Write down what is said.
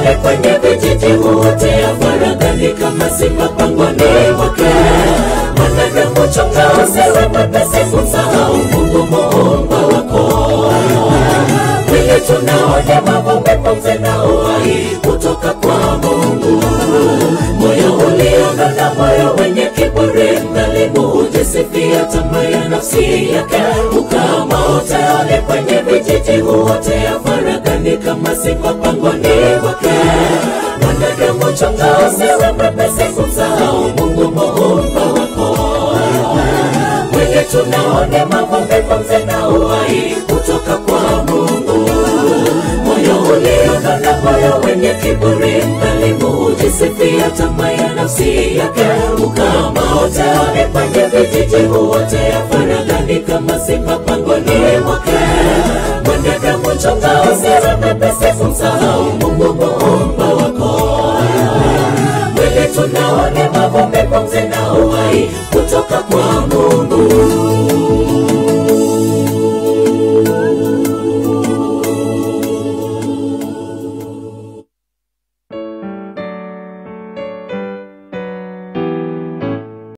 wale kwenye vijiji huotea faragani kama simba pangoni mwake. Mwanadamu chunga usiwe mwepesi kumsahau Mungu muumba wako. Mwili tunaone mavumbi, pumzi na uhai kutoka kwa Mungu. Moyo ulionona, moyo wenye kiburi, mdhalimu hujisifia tamaa ya nafsi yake. Ukama uteole kwenye vijiji huotea faragani kama simba pangoni mwake. Mwanadamu chunga usiwe mwepesi kumsahau Mungu muumba wako mwili tunaone mavumbi, pumzi na uhai kutoka kwa Mungu. Moyo ulionona, moyo wenye kiburi, mdhalimu hujisifia tamaa ya nafsi yake. Ukama utaone kwenye vijiji huotea faragani kama simba pangoni mwake. Mwanadamu chunga usiwe mwepesi kumsahau Mungu muumba wako mwili tunaone mavumbi, pumzi na uhai kutoka kwa Mungu.